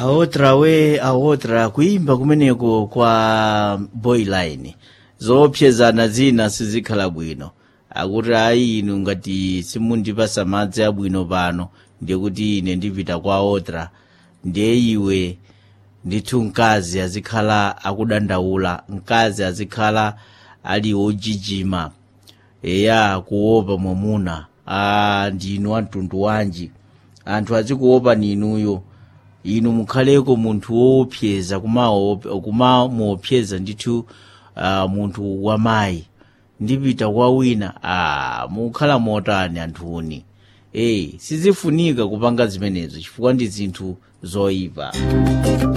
aotra we aotra kuimba kumeneko kwa boyline zoopsezana zina sizikhala bwino akuti ayi inu ngati simundipasa madzi abwino pano ndiye kuti ine ndipita kwa otra ndiye iwe ndithu mkazi azikhala akudandaula mkazi azikhala ali wojijima eya kuopa mwamuna a ndinu amtundu wanji anthu azikuopa ninuyo inu mukhaleko munthu woopseza kumamuopseza ndithu uh, munthu wamayi ndipita kwa wina a mukhala motani anthuni eyi sizifunika kupanga zimenezo chifukwa ndi zinthu zoyipa